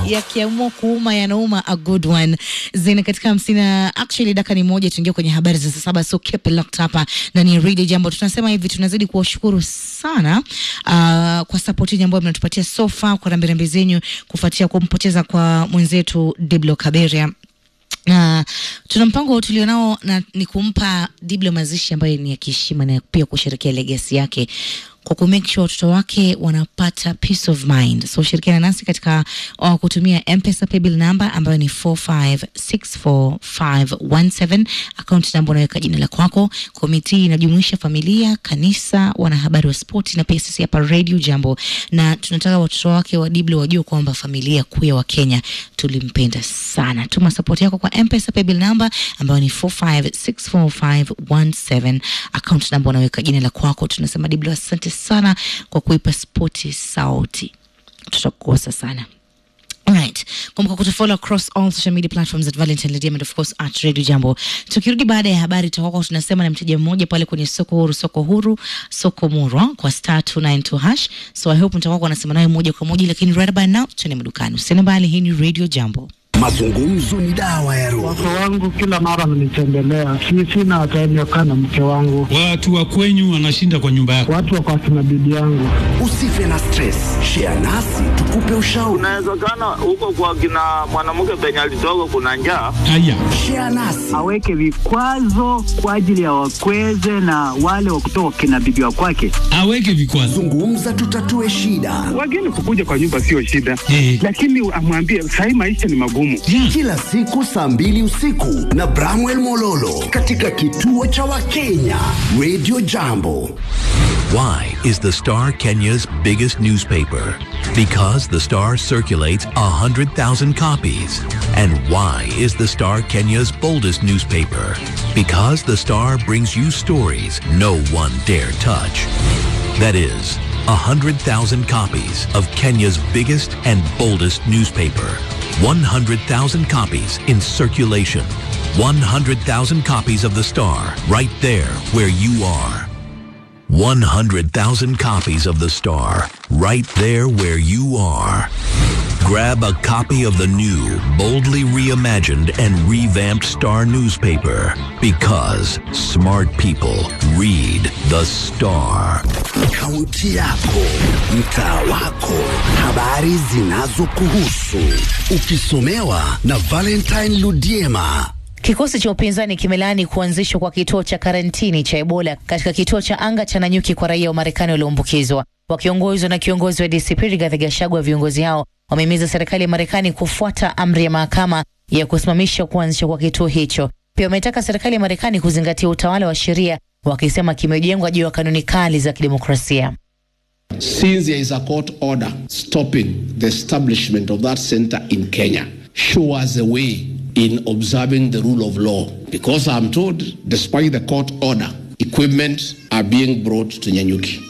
yakiamua kuuma yanauma a good one zina katika hamsini na actually daka ni moja tuingia kwenye habari za saa saba so keep it locked hapa na ni radio jambo tunasema hivi tunazidi kuwashukuru sana uh, kwa support yenyu ambayo mnatupatia so far kwa rambirambi zenyu kufuatia kumpoteza kwa mwenzetu Diblo Kaberia na tuna mpango tulionao na ni kumpa Diblo mazishi ambayo ni ya kiheshima na pia kusherekea legacy yake kwa ku make sure watoto wake wanapata peace of mind. So shirikiana nasi katika uh, kutumia M-Pesa paybill number ambayo ni 4564517 account number unaweka jina la kwako. Komiti inajumuisha familia, kanisa, wanahabari wa spoti na pia sisi hapa Radio Jambo, na tunataka watoto wake wa Diblo wajue kwamba familia kuu ya Wakenya tulimpenda sana. Tuma support yako kwa M-Pesa paybill number ambayo ni 4564517 account number unaweka jina la kwako. Tunasema Diblo, asante sana kwa kuipa spoti sauti, tutakukosa sana. Alright. Kumbuka kutufollow across all social media platforms at Valentine Lydia and of course at Radio Jambo. Tukirudi baada ya habari tutakuwa tunasema na mteja mmoja pale kwenye soko huru, soko huru, soko murwa kwa star 292 hash. So I hope mtakuwa wanasema naye moja kwa moja, lakini right about now tuende madukani. Usiende mbali, hii ni Radio Jambo. Mazungumzo ni dawa ya roho. Wake wangu kila mara mnitembelea, si sina time ya kukaa na mke wangu, Watu wa kwenyu wanashinda kwa nyumba yako. watu wako akina bibi yangu. Usife na stress, share nasi tukupe ushauri. Inawezekana huko kwa kina mwanamke penye alitoka kuna njaa. Haya, Share nasi aweke vikwazo kwa ajili ya wakweze na wale wa kutoka kina bibi wa kwake. aweke vikwazo. zungumza, tutatue shida. Wageni kukuja kwa nyumba sio shida, Eh. lakini amwambie sahii maisha ni magumu. Yeah. Kila siku saa mbili usiku na Bramwell Mololo katika kituo cha Wakenya Radio Jambo. Why is the Star Kenya's biggest newspaper? Because the Star circulates 100,000 copies. And why is the Star Kenya's boldest newspaper? Because the Star brings you stories no one dare touch. That is, 100,000 copies of Kenya's biggest and boldest newspaper. 100,000 copies in circulation. 100,000 copies of the Star right there where you are. 100,000 copies of The Star, right there where you are. Grab a copy of the new, boldly reimagined and revamped Star newspaper because smart people read The Star. Kaunti yako, mtaa wako, habari zinazokuhusu, ukisomewa na Valentine Ludiema. Kikosi cha upinzani kimelaani kuanzishwa kwa kituo cha karantini cha Ebola katika kituo cha anga cha Nanyuki kwa raia wa Marekani walioambukizwa. Wakiongozwa na kiongozi wa DCP Rigathi Gachagua, viongozi hao wamehimiza serikali ya Marekani kufuata amri ya mahakama ya kusimamisha kuanzishwa kwa kituo hicho. Pia wametaka serikali ya Marekani kuzingatia utawala wa sheria, wakisema kimejengwa juu ya kanuni kali za kidemokrasia. Since there is a court order stopping the establishment of that center in Kenya, show us a way in observing the rule of law. Because I'm told, despite the court order, equipment are being brought to Nyanyuki.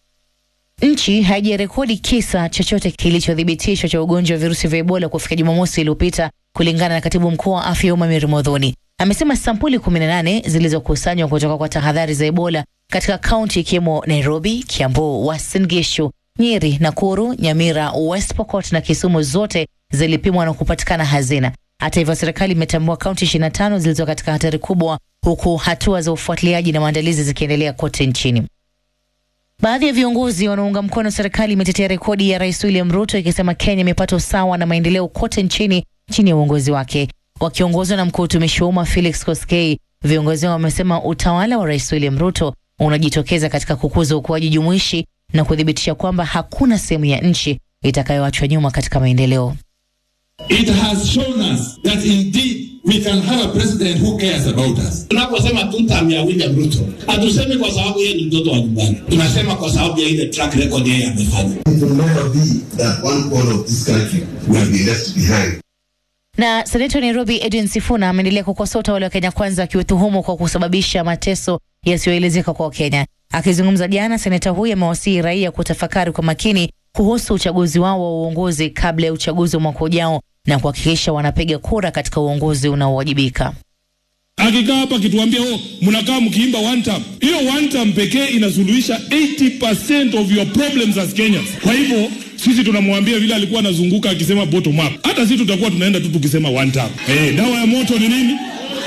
Nchi haijarekodi kisa chochote kilichothibitishwa cha ugonjwa wa virusi vya Ebola kufika Jumamosi iliyopita, kulingana na katibu mkuu wa afya ya umma Mary Modhoni. Amesema sampuli 18 zilizokusanywa kutoka kwa tahadhari za Ebola katika kaunti ikiwemo Nairobi, Kiambu, Uasin Gishu, Nyeri, Nakuru, Nyamira, West Pokot na Kisumu zote zilipimwa na kupatikana hazina. Hata hivyo, serikali imetambua kaunti 25 zilizo katika hatari kubwa, huku hatua za ufuatiliaji na maandalizi zikiendelea kote nchini. Baadhi ya viongozi wanaunga mkono serikali imetetea rekodi ya Rais William Ruto ikisema Kenya imepata usawa na maendeleo kote nchini chini ya uongozi wake. Wakiongozwa na mkuu wa utumishi wa umma Felix Koskei, viongozi hao wamesema utawala wa Rais William Ruto unajitokeza katika kukuza ukuaji jumuishi na kuthibitisha kwamba hakuna sehemu ya nchi itakayoachwa nyuma katika maendeleo. It has shown us that indeed we can have a president who cares about us. Tunaposema tu term ya William Ruto, hatusemi kwa sababu yeye ni mtoto wa nyumbani, tunasema kwa sababu ya ile track record yeye amefanya. It will never be that one corner of this country will be left behind. Na seneta wa Nairobi Edwin Sifuna ameendelea kukosoa utawala wa Kenya Kwanza akiutuhumu kwa kusababisha mateso yasiyoelezeka kwa Wakenya. Akizungumza jana, seneta huyu amewasihi raia kutafakari kwa makini kuhusu uchaguzi wao wa uongozi kabla ya uchaguzi wa mwaka ujao na kuhakikisha wanapiga kura katika uongozi unaowajibika. Akikaa hapa akituambia oh, mnakaa mkiimba one term, hiyo one term pekee inasuluhisha 80% of your problems as Kenyans. Kwa hivyo sisi tunamwambia vile alikuwa anazunguka akisema bottom up. Hata sisi tutakuwa tunaenda tu tukisema one tap. Eh, dawa ya moto ni nini?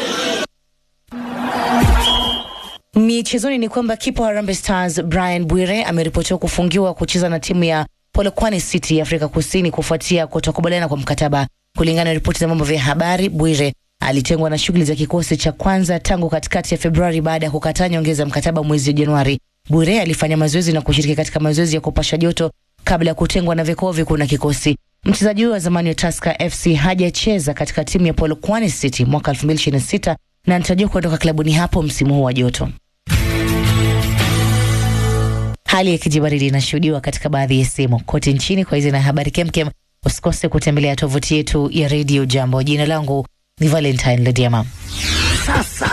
Michezoni ni kwamba kipa wa Harambee Stars Brian Bwire ameripotiwa kufungiwa kucheza na timu ya Polokwane City ya Afrika Kusini kufuatia kutokubaliana kwa mkataba. Kulingana na ripoti za vyombo vya habari, Bwire alitengwa na shughuli za kikosi cha kwanza tangu katikati ya Februari baada ya kukataa nyongeza mkataba mwezi Januari. Bwire alifanya mazoezi na kushiriki katika mazoezi ya kupasha joto kabla ya kutengwa na vikao vikuu na kikosi. Mchezaji huyo wa zamani wa Tusker FC hajacheza katika timu ya Polokwane City mwaka 2026 na anatarajiwa kuondoka klabuni hapo msimu huu wa joto. Hali ya kijibaridi inashuhudiwa katika baadhi ya sehemu kote nchini. Kwa hizi na habari kemkem, usikose kutembelea tovuti yetu ya Radio Jambo. Jina langu ni Valentine Lediama. Sasa